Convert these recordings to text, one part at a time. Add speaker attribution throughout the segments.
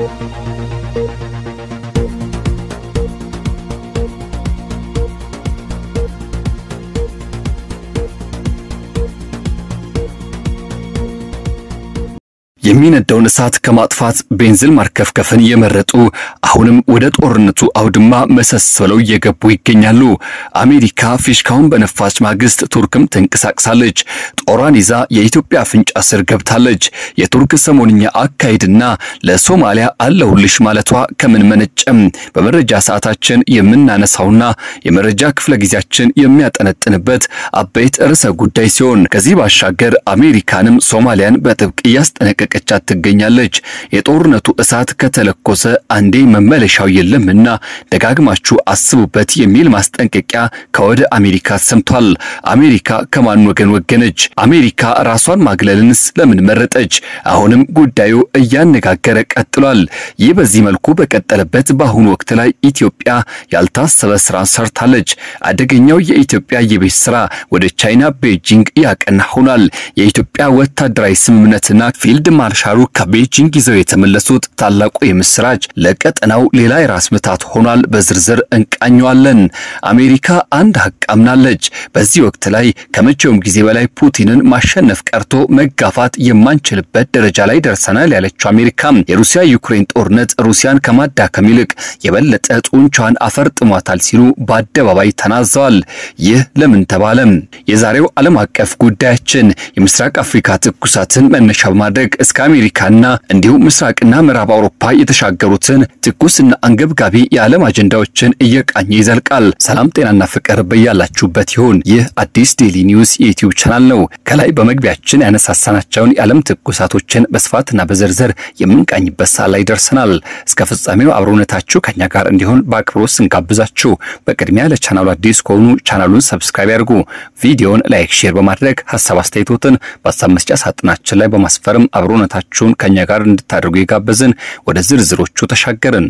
Speaker 1: የሚነደውን እሳት ከማጥፋት ቤንዚን ማርከፍከፍን የመረጡ አሁንም ወደ ጦርነቱ አውድማ መሰስ ብለው እየገቡ ይገኛሉ። አሜሪካ ፊሽካውን በነፋች ማግስት ቱርክም ተንቀሳቅሳለች። ጦሯን ይዛ የኢትዮጵያ አፍንጫ ስር ገብታለች። የቱርክ ሰሞንኛ አካሄድና ለሶማሊያ አለሁልሽ ማለቷ ከምን መነጨም? በመረጃ ሰዓታችን የምናነሳውና የመረጃ ክፍለ ጊዜያችን የሚያጠነጥንበት አበይት ርዕሰ ጉዳይ ሲሆን ከዚህ ባሻገር አሜሪካንም ሶማሊያን በጥብቅ እያስጠነቀቀቻት ትገኛለች። የጦርነቱ እሳት ከተለኮሰ አንዴ መመለሻው የለምና ደጋግማችሁ አስቡበት የሚል ማስጠንቀቂያ ከወደ አሜሪካ ሰምቷል። አሜሪካ ከማን ወገን ወገነች? አሜሪካ ራሷን ማግለልንስ ለምን መረጠች? አሁንም ጉዳዩ እያነጋገረ ቀጥሏል። ይህ በዚህ መልኩ በቀጠለበት በአሁኑ ወቅት ላይ ኢትዮጵያ ያልታሰበ ስራ ሰርታለች። አደገኛው የኢትዮጵያ የቤት ስራ ወደ ቻይና ቤጂንግ ያቀና ሆኗል። የኢትዮጵያ ወታደራዊ ስምምነትና ፊልድ ማርሻሉ ከቤጂንግ ይዘው የተመለሱት ታላቁ የምስራች ለቀጠናው ሌላ የራስ ምታት ሆኗል። በዝርዝር እንቃኘዋለን። አሜሪካ አንድ ሀቅ አምናለች። በዚህ ወቅት ላይ ከመቼውም ጊዜ በላይ ፑቲንን ማሸነፍ ቀርቶ መጋፋት የማንችልበት ደረጃ ላይ ደርሰናል ያለችው አሜሪካ የሩሲያ ዩክሬን ጦርነት ሩሲያን ከማዳከም ይልቅ የበለጠ ጡንቿን አፈርጥሟታል ሲሉ በአደባባይ ተናዘዋል። ይህ ለምን ተባለም? የዛሬው ዓለም አቀፍ ጉዳያችን የምስራቅ አፍሪካ ትኩሳትን መነሻ በማድረግ እስከ አሜሪካና እንዲሁም ምስራቅና ምዕራብ አውሮፓ የተሻገሩትን ትኩስና አንገብጋቢ የዓለም አጀንዳዎችን እየቃኘ ይዘልቃል። ሰላም ጤናና ፍቅር በያላችሁበት ይሁን። ይህ አዲስ ዴሊ ኒውስ የዩቲዩብ ቻናል ነው። ከላይ በመግቢያችን ያነሳሳናቸውን የዓለም ትኩሳቶችን በስፋትና በዝርዝር የምንቃኝበት ሰዓት ላይ ደርሰናል። እስከ ፍጻሜው አብሮነታችሁ ከኛ ጋር እንዲሆን በአክብሮት ስንጋብዛችሁ፣ በቅድሚያ ለቻናሉ አዲስ ከሆኑ ቻናሉን ሰብስክራይብ ያድርጉ። ቪዲዮውን ላይክ፣ ሼር በማድረግ ሀሳብ አስተያየቶትን በሀሳብ መስጫ ሳጥናችን ላይ በማስፈርም አብሮነታችሁን ከኛ ጋር እንድታደርጉ የጋበዝን ወደ ዝርዝሮቹ ተሻገርን።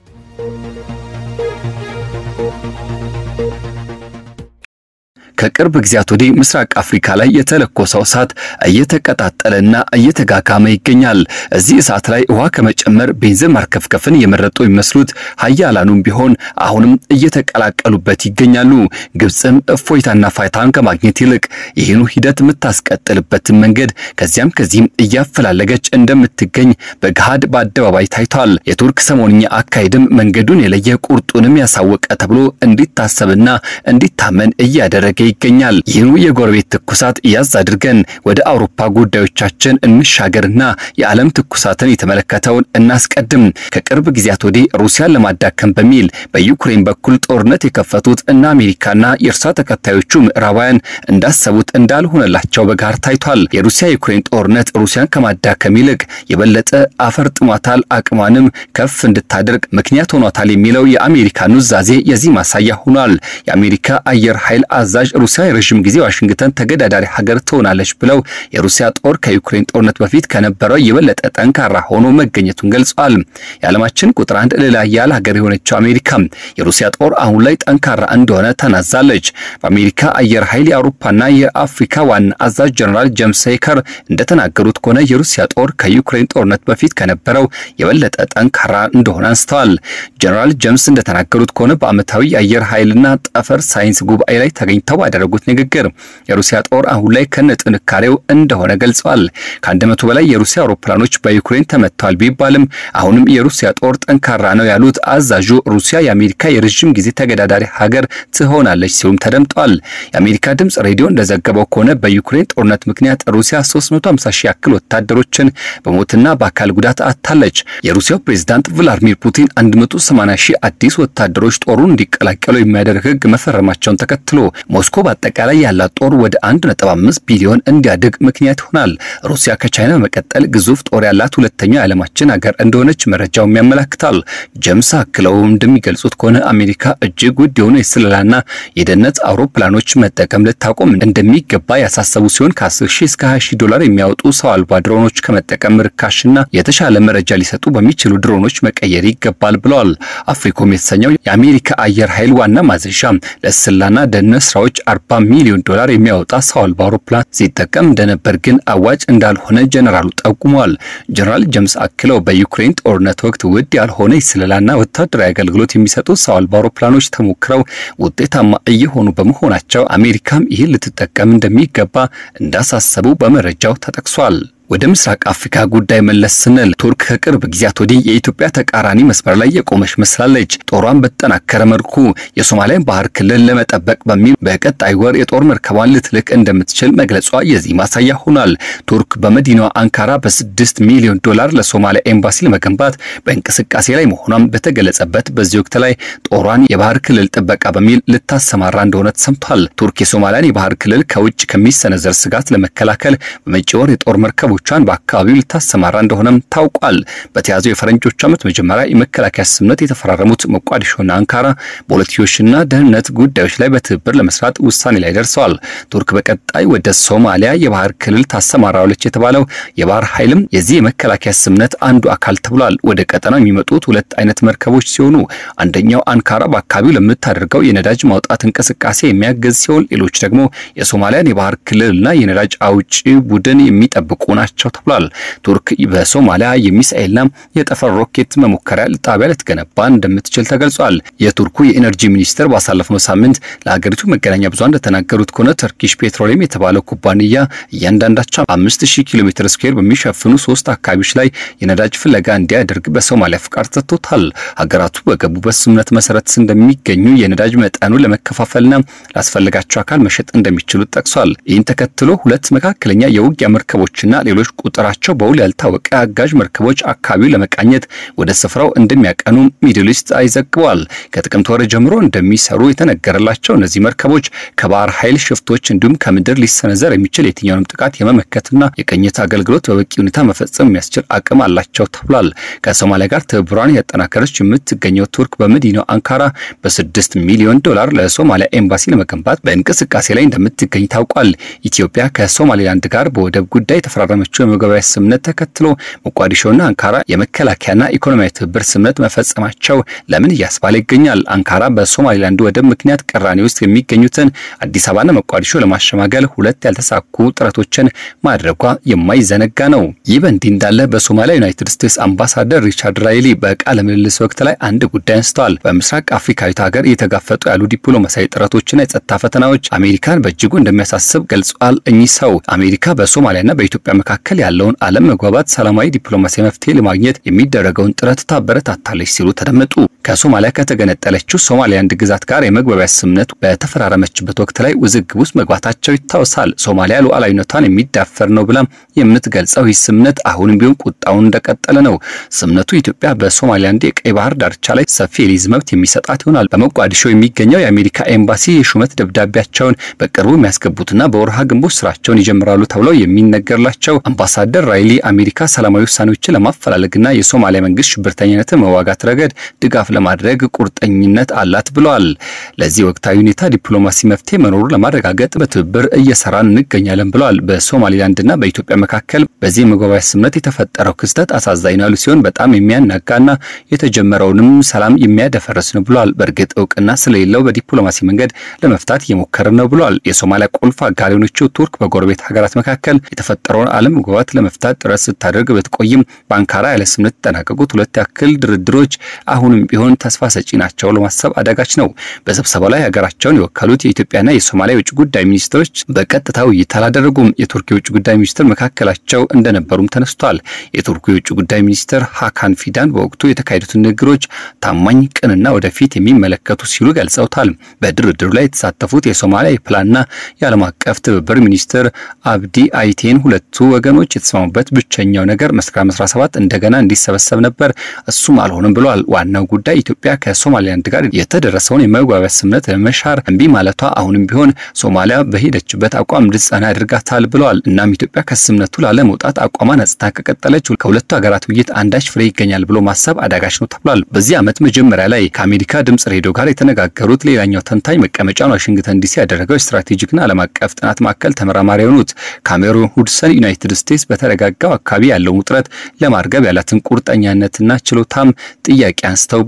Speaker 1: ከቅርብ ጊዜያት ወዲህ ምስራቅ አፍሪካ ላይ የተለኮሰው እሳት እየተቀጣጠለና እየተጋጋመ ይገኛል። እዚህ እሳት ላይ ውሃ ከመጨመር ቤንዚን ማርከፍከፍን የመረጡ የሚመስሉት ሀያላኑም ቢሆን አሁንም እየተቀላቀሉበት ይገኛሉ። ግብፅም እፎይታና ፋይታን ከማግኘት ይልቅ ይህኑ ሂደት የምታስቀጥልበትን መንገድ ከዚያም ከዚህም እያፈላለገች እንደምትገኝ በገሃድ በአደባባይ ታይቷል። የቱርክ ሰሞንኛ አካሄድም መንገዱን የለየ ቁርጡንም ያሳወቀ ተብሎ እንዲታሰብና እንዲታመን እያደረገ ይገኛል። ይህኑ የጎረቤት ትኩሳት እያዝ አድርገን ወደ አውሮፓ ጉዳዮቻችን እንሻገርና የዓለም ትኩሳትን የተመለከተውን እናስቀድም። ከቅርብ ጊዜያት ወዲህ ሩሲያን ለማዳከም በሚል በዩክሬን በኩል ጦርነት የከፈቱት እና አሜሪካና የእርሷ ተከታዮቹ ምዕራባውያን እንዳሰቡት እንዳልሆነላቸው በጋር ታይቷል። የሩሲያ ዩክሬን ጦርነት ሩሲያን ከማዳከም ይልቅ የበለጠ አፈርጥሟታል፣ አቅሟንም ከፍ እንድታደርግ ምክንያት ሆኗታል የሚለው የአሜሪካ ኑዛዜ የዚህ ማሳያ ሆኗል። የአሜሪካ አየር ኃይል አዛዥ ሩሲያ የረዥም ጊዜ ዋሽንግተን ተገዳዳሪ ሀገር ትሆናለች ብለው የሩሲያ ጦር ከዩክሬን ጦርነት በፊት ከነበረው የበለጠ ጠንካራ ሆኖ መገኘቱን ገልጿል። የዓለማችን ቁጥር አንድ ሌላ ያለ ሀገር የሆነችው አሜሪካ የሩሲያ ጦር አሁን ላይ ጠንካራ እንደሆነ ተናዛለች። በአሜሪካ አየር ኃይል የአውሮፓና የአፍሪካ ዋና አዛዥ ጀነራል ጄምስ ሄከር እንደተናገሩት ከሆነ የሩሲያ ጦር ከዩክሬን ጦርነት በፊት ከነበረው የበለጠ ጠንካራ እንደሆነ አንስተዋል። ጀነራል ጄምስ እንደተናገሩት ከሆነ በዓመታዊ የአየር ኃይልና ጠፈር ሳይንስ ጉባኤ ላይ ተገኝተው ባደረጉት ንግግር የሩሲያ ጦር አሁን ላይ ከነ ጥንካሬው እንደሆነ ገልጸዋል። ከአንድ መቶ በላይ የሩሲያ አውሮፕላኖች በዩክሬን ተመተዋል ቢባልም አሁንም የሩሲያ ጦር ጠንካራ ነው ያሉት አዛዡ ሩሲያ የአሜሪካ የረዥም ጊዜ ተገዳዳሪ ሀገር ትሆናለች ሲሉም ተደምጧል። የአሜሪካ ድምፅ ሬዲዮ እንደዘገበው ከሆነ በዩክሬን ጦርነት ምክንያት ሩሲያ 350 ሺህ ያክል ወታደሮችን በሞትና በአካል ጉዳት አታለች። የሩሲያው ፕሬዝዳንት ቭላዲሚር ፑቲን 180 ሺህ አዲስ ወታደሮች ጦሩን እንዲቀላቀሉ የሚያደርግ ሕግ መፈረማቸውን ተከትሎ ሞስኮ በአጠቃላይ ያላት ጦር ወደ 1.5 ቢሊዮን እንዲያድግ ምክንያት ይሆናል። ሩሲያ ከቻይና በመቀጠል ግዙፍ ጦር ያላት ሁለተኛው የዓለማችን ሀገር እንደሆነች መረጃውም ያመላክታል። ጀምስ አክለው እንደሚገልጹት ከሆነ አሜሪካ እጅግ ውድ የሆኑ የስለላና የደህንነት አውሮፕላኖች መጠቀም ልታቆም እንደሚገባ ያሳሰቡ ሲሆን ከ10 ሺህ እስከ 20 ሺህ ዶላር የሚያወጡ ሰው አልባ ድሮኖች ከመጠቀም ርካሽና የተሻለ መረጃ ሊሰጡ በሚችሉ ድሮኖች መቀየር ይገባል ብለዋል። አፍሪኮም የተሰኘው የአሜሪካ አየር ኃይል ዋና ማዘዣ ለስለላና ደህንነት ስራዎች 40 ሚሊዮን ዶላር የሚያወጣ ሰው አልባ አውሮፕላን ሲጠቀም እንደነበር ግን አዋጭ እንዳልሆነ ጀነራሉ ጠቁመዋል። ጀነራል ጀምስ አክለው በዩክሬን ጦርነት ወቅት ውድ ያልሆነ የስለላና ወታደራዊ አገልግሎት የሚሰጡ ሰው አልባ አውሮፕላኖች ተሞክረው ውጤታማ እየሆኑ በመሆናቸው አሜሪካም ይህን ልትጠቀም እንደሚገባ እንዳሳሰቡ በመረጃው ተጠቅሷል። ወደ ምስራቅ አፍሪካ ጉዳይ መለስ ስንል ቱርክ ከቅርብ ጊዜያት ወዲህ የኢትዮጵያ ተቃራኒ መስመር ላይ የቆመች መስላለች። ጦሯን በተጠናከረ መልኩ የሶማሊያን ባህር ክልል ለመጠበቅ በሚል በቀጣይ ወር የጦር መርከቧን ልትልክ እንደምትችል መግለጿ የዚህ ማሳያ ሆኗል። ቱርክ በመዲናዋ አንካራ በስድስት ሚሊዮን ዶላር ለሶማሊያ ኤምባሲ ለመገንባት በእንቅስቃሴ ላይ መሆኗን በተገለጸበት በዚህ ወቅት ላይ ጦሯን የባህር ክልል ጥበቃ በሚል ልታሰማራ እንደሆነ ተሰምቷል። ቱርክ የሶማሊያን የባህር ክልል ከውጭ ከሚሰነዘር ስጋት ለመከላከል በመጪ ወር የጦር መርከብ ቻን በአካባቢው ልታሰማራ እንደሆነም ታውቋል። በተያዘው የፈረንጆች ዓመት መጀመሪያ የመከላከያ ስምምነት የተፈራረሙት ሞቃዲሾና አንካራ በሁለትዮሽና ደህንነት ጉዳዮች ላይ በትብብር ለመስራት ውሳኔ ላይ ደርሰዋል። ቱርክ በቀጣይ ወደ ሶማሊያ የባህር ክልል ታሰማራለች የተባለው የባህር ኃይልም የዚህ የመከላከያ ስምምነት አንዱ አካል ተብሏል። ወደ ቀጠናው የሚመጡት ሁለት አይነት መርከቦች ሲሆኑ አንደኛው አንካራ በአካባቢው ለምታደርገው የነዳጅ ማውጣት እንቅስቃሴ የሚያገዝ ሲሆን፣ ሌሎች ደግሞ የሶማሊያን የባህር ክልልና የነዳጅ አውጪ ቡድን የሚጠብቁ ናቸው ናቸው ተብሏል። ቱርክ በሶማሊያ የሚሳኤልና የጠፈር ሮኬት መሞከሪያ ጣቢያ ልትገነባ እንደምትችል ተገልጿል። የቱርኩ የኤነርጂ ሚኒስትር ባሳለፍነው ሳምንት ለሀገሪቱ መገናኛ ብዙሃን እንደተናገሩት ከሆነ ተርኪሽ ፔትሮሊየም የተባለው ኩባንያ እያንዳንዳቸው አምስት ሺህ ኪሎ ሜትር ስኩዌር በሚሸፍኑ ሶስት አካባቢዎች ላይ የነዳጅ ፍለጋ እንዲያደርግ በሶማሊያ ፍቃድ ሰጥቶታል። ሀገራቱ በገቡበት ስምምነት መሰረት እንደሚገኙ የነዳጅ መጠኑ ለመከፋፈልና ላስፈለጋቸው አካል መሸጥ እንደሚችሉ ጠቅሷል። ይህን ተከትሎ ሁለት መካከለኛ የውጊያ መርከቦችና ሌሎች ቁጥራቸው በውል ያልታወቀ አጋዥ መርከቦች አካባቢው ለመቃኘት ወደ ስፍራው እንደሚያቀኑ ሚድል ኢስት አይዘግቧል። ከጥቅምት ወር ጀምሮ እንደሚሰሩ የተነገረላቸው እነዚህ መርከቦች ከባህር ኃይል ሽፍቶች እንዲሁም ከምድር ሊሰነዘር የሚችል የትኛውንም ጥቃት የመመከትና የቅኝት አገልግሎት በበቂ ሁኔታ መፈጸም የሚያስችል አቅም አላቸው ተብሏል። ከሶማሊያ ጋር ትብብሯን ያጠናከረች የምትገኘው ቱርክ በመዲናው አንካራ በስድስት ሚሊዮን ዶላር ለሶማሊያ ኤምባሲ ለመገንባት በእንቅስቃሴ ላይ እንደምትገኝ ታውቋል። ኢትዮጵያ ከሶማሌላንድ ጋር በወደብ ጉዳይ የተፈራረመችው የመግባቢያ ስምምነት ተከትሎ ሞቃዲሾና አንካራ የመከላከያና ኢኮኖሚያዊ ትብብር ስምምነት መፈጸማቸው ለምን እያስባለ ይገኛል። አንካራ በሶማሌላንድ ወደብ ምክንያት ቅራኔ ውስጥ የሚገኙትን አዲስ አበባና ሞቃዲሾ ለማሸማገል ሁለት ያልተሳኩ ጥረቶችን ማድረጓ የማይዘነጋ ነው። ይህ በእንዲህ እንዳለ በሶማሊያ ዩናይትድ ስቴትስ አምባሳደር ሪቻርድ ራይሊ በቃለ ምልልስ ወቅት ላይ አንድ ጉዳይ አንስተዋል። በምስራቅ አፍሪካዊት ሀገር እየተጋፈጡ ያሉ ዲፕሎማሲያዊ ጥረቶችና የጸጥታ ፈተናዎች አሜሪካን በእጅጉ እንደሚያሳስብ ገልጿል። እኚህ ሰው አሜሪካ በሶማሊያና በኢትዮጵያ መካከል ያለውን አለመግባባት ሰላማዊ ዲፕሎማሲያዊ መፍትሄ ለማግኘት የሚደረገውን ጥረት ታበረታታለች ሲሉ ተደመጡ። ከሶማሊያ ከተገነጠለችው ሶማሊላንድ ግዛት ጋር የመግባቢያ ስምምነት በተፈራረመችበት ወቅት ላይ ውዝግብ ውስጥ መግባታቸው ይታወሳል። ሶማሊያ ሉዓላዊነቷን የሚዳፈር ነው ብላ የምትገልጸው ይህ ስምምነት አሁንም ቢሆን ቁጣውን እንደቀጠለ ነው። ስምምነቱ ኢትዮጵያ በሶማሊላንድ የቀይ ባህር ዳርቻ ላይ ሰፊ የሊዝ መብት የሚሰጣት ይሆናል። በሞቃዲሾ የሚገኘው የአሜሪካ ኤምባሲ የሹመት ደብዳቤያቸውን በቅርቡ የሚያስገቡትና በወርሃ ግንቦት ስራቸውን ይጀምራሉ ተብለው የሚነገርላቸው አምባሳደር ራይሊ አሜሪካ ሰላማዊ ውሳኔዎችን ለማፈላለግና የሶማሊያ መንግስት ሽብርተኝነትን መዋጋት ረገድ ድጋፍ ለማድረግ ቁርጠኝነት አላት ብለዋል። ለዚህ ወቅታዊ ሁኔታ ዲፕሎማሲ መፍትሄ መኖሩን ለማረጋገጥ በትብብር እየሰራን እንገኛለን ብለዋል። በሶማሊላንድና በኢትዮጵያ መካከል በዚህ የመግባቢያ ስምምነት የተፈጠረው ክስተት አሳዛኝ ነው ያሉ ሲሆን በጣም የሚያናጋና የተጀመረውንም ሰላም የሚያደፈርስ ነው ብለዋል። በእርግጥ እውቅና ስለሌለው በዲፕሎማሲ መንገድ ለመፍታት እየሞከርን ነው ብለዋል። የሶማሊያ ቁልፍ አጋር የሆነችው ቱርክ በጎረቤት ሀገራት መካከል የተፈጠረውን አለመግባባት ለመፍታት ጥረት ስታደርግ ብትቆይም በአንካራ ያለ ስምምነት የተጠናቀቁት ሁለት ያክል ድርድሮች አሁንም ቢሆን ተስፋ ሰጪ ናቸው ለማሰብ አዳጋች ነው። በስብሰባው ላይ ሀገራቸውን የወከሉት የኢትዮጵያና የሶማሊያ የውጭ ጉዳይ ሚኒስትሮች በቀጥታ ውይይት አላደረጉም። የቱርክ የውጭ ጉዳይ ሚኒስትር መካከላቸው እንደነበሩም ተነስቷል። የቱርኩ የውጭ ጉዳይ ሚኒስትር ሀካን ፊዳን በወቅቱ የተካሄዱትን ንግግሮች ታማኝ፣ ቅንና ወደፊት የሚመለከቱ ሲሉ ገልጸውታል። በድርድሩ ላይ የተሳተፉት የሶማሊያ የፕላንና የዓለም አቀፍ ትብብር ሚኒስትር አብዲ አይቴን ሁለቱ ወገኖች የተስማሙበት ብቸኛው ነገር መስከረም 17 እንደገና እንዲሰበሰብ ነበር፣ እሱም አልሆንም ብለዋል። ዋናው ጉዳይ ኢትዮጵያ ከሶማሊላንድ ጋር የተደረሰውን የመግባቢያ ስምምነት ለመሻር እምቢ ማለቷ አሁንም ቢሆን ሶማሊያ በሄደችበት አቋም እንድትጸና ያደርጋታል ብለዋል። እናም ኢትዮጵያ ከስምምነቱ ላለመውጣት አቋሟን አጽንታ ከቀጠለች ከሁለቱ ሀገራት ውይይት አንዳች ፍሬ ይገኛል ብሎ ማሰብ አዳጋች ነው ተብሏል። በዚህ ዓመት መጀመሪያ ላይ ከአሜሪካ ድምጽ ሬዲዮ ጋር የተነጋገሩት ሌላኛው ተንታኝ መቀመጫውን ዋሽንግተን ዲሲ ያደረገው ስትራቴጂክና ዓለም አቀፍ ጥናት ማዕከል ተመራማሪ የሆኑት ካሜሮን ሁድሰን ዩናይትድ ስቴትስ በተረጋጋው አካባቢ ያለውን ውጥረት ለማርገብ ያላትን ቁርጠኛነትና ችሎታም ጥያቄ አንስተውበታል።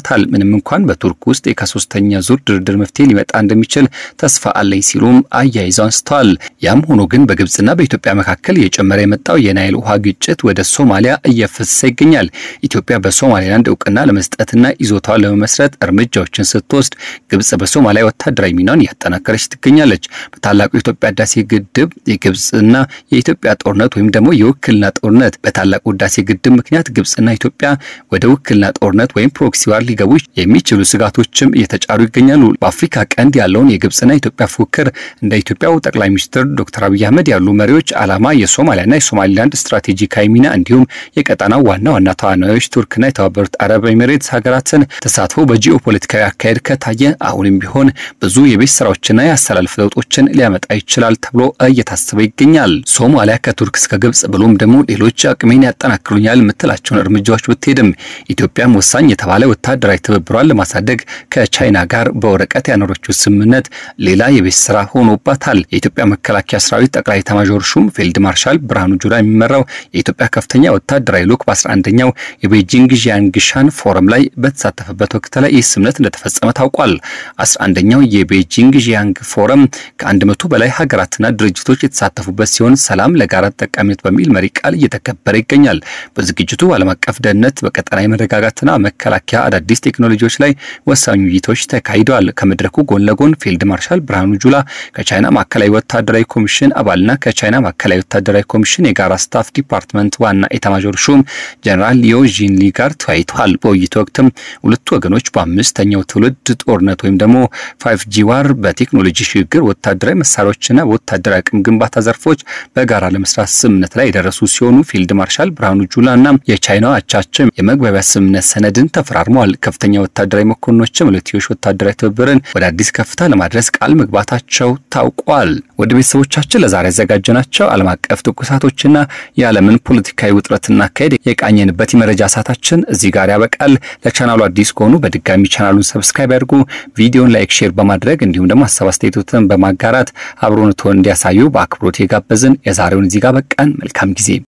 Speaker 1: አክለውበታል። ምንም እንኳን በቱርክ ውስጥ ከሶስተኛ ዙር ድርድር መፍትሄ ሊመጣ እንደሚችል ተስፋ አለኝ ሲሉም አያይዘው አንስተዋል። ያም ሆኖ ግን በግብጽና በኢትዮጵያ መካከል የጨመረ የመጣው የናይል ውሃ ግጭት ወደ ሶማሊያ እየፈሰሰ ይገኛል። ኢትዮጵያ በሶማሌላንድ እውቅና ለመስጠትና ይዞታዋን ለመመስረት እርምጃዎችን ስትወስድ ግብጽ በሶማሊያ ወታደራዊ ሚናን እያጠናከረች ትገኛለች። በታላቁ የኢትዮጵያ ህዳሴ ግድብ የግብጽና የኢትዮጵያ ጦርነት ወይም ደግሞ የውክልና ጦርነት በታላቁ ህዳሴ ግድብ ምክንያት ግብጽና ኢትዮጵያ ወደ ውክልና ጦርነት ወይም ፕሮክሲ ዋር ሊገቡ የሚችሉ ስጋቶችም እየተጫሩ ይገኛሉ። በአፍሪካ ቀንድ ያለውን የግብጽና የኢትዮጵያ ፉክክር እንደ ኢትዮጵያው ጠቅላይ ሚኒስትር ዶክተር አብይ አህመድ ያሉ መሪዎች ዓላማ የሶማሊያና የሶማሊላንድ ስትራቴጂካዊ ሚና እንዲሁም የቀጠናው ዋና ዋና ተዋናዮች ቱርክና የተባበሩት አረብ ኤሚሬትስ ሀገራትን ተሳትፎ በጂኦ ፖለቲካዊ አካሄድ ከታየ አሁንም ቢሆን ብዙ የቤት ስራዎችና የአሰላለፍ ለውጦችን ሊያመጣ ይችላል ተብሎ እየታሰበ ይገኛል። ሶማሊያ ከቱርክ እስከ ግብጽ ብሎም ደግሞ ሌሎች አቅሜን ያጠናክሩኛል የምትላቸውን እርምጃዎች ብትሄድም ኢትዮጵያም ወሳኝ የተባለ ወታደራዊ ትብብሯን ለማሳደግ ከቻይና ጋር በወረቀት ያኖረችው ስምምነት ሌላ የቤት ስራ ሆኖባታል። የኢትዮጵያ መከላከያ ሰራዊት ጠቅላይ ኤታማዦር ሹም ፊልድ ማርሻል ብርሃኑ ጁላ የሚመራው የኢትዮጵያ ከፍተኛ ወታደራዊ ልዑክ በ11ኛው የቤጂንግ ዣንግሻን ፎረም ላይ በተሳተፈበት ወቅት ላይ ይህ ስምምነት እንደተፈጸመ ታውቋል። 11ኛው የቤጂንግ ዣንግ ፎረም ከአንድ መቶ በላይ ሀገራትና ድርጅቶች የተሳተፉበት ሲሆን ሰላም ለጋራ ተጠቃሚነት በሚል መሪ ቃል እየተከበረ ይገኛል። በዝግጅቱ ዓለም አቀፍ ደህንነት፣ በቀጠናዊ መረጋጋትና መከላከያ አዳዲስ ቴክኖሎጂዎች ላይ ወሳኝ ውይይቶች ተካሂደዋል። ከመድረኩ ጎን ለጎን ፊልድ ማርሻል ብርሃኑ ጁላ ከቻይና ማዕከላዊ ወታደራዊ ኮሚሽን አባልና ከቻይና ማዕከላዊ ወታደራዊ ኮሚሽን የጋራ ስታፍ ዲፓርትመንት ዋና ኤታማዦር ሹም ጀነራል ሊዮ ዢንሊ ጋር ተወያይተዋል። በውይይቱ ወቅትም ሁለቱ ወገኖች በአምስተኛው ትውልድ ጦርነት ወይም ደግሞ ፋይቭ ጂ ዋር በቴክኖሎጂ ሽግግር ወታደራዊ መሳሪያዎችና በወታደራዊ አቅም ግንባታ ዘርፎች በጋራ ለመስራት ስምምነት ላይ የደረሱ ሲሆኑ ፊልድ ማርሻል ብርሃኑ ጁላ እና የቻይናው አቻቸው የመግባቢያ ስምምነት ሰነድን ተፈራርመዋል። ከፍተኛ ወታደራዊ መኮንኖችም ሁለትዮሽ ወታደራዊ ትብብርን ወደ አዲስ ከፍታ ለማድረስ ቃል መግባታቸው ታውቋል። ወደ ቤተሰቦቻችን ለዛሬ ያዘጋጀናቸው ዓለም አቀፍ ትኩሳቶችና የዓለምን ፖለቲካዊ ውጥረትና አካሄድ የቃኘንበት የመረጃ ሰዓታችን እዚህ ጋር ያበቃል። ለቻናሉ አዲስ ከሆኑ በድጋሚ ቻናሉን ሰብስክራይብ ያድርጉ። ቪዲዮን ላይክ፣ ሼር በማድረግ እንዲሁም ደግሞ ሀሳብ አስተያየቶትን በማጋራት አብሮነትዎን እንዲያሳዩ በአክብሮት የጋበዝን የዛሬውን እዚህ ጋር በቃን። መልካም ጊዜ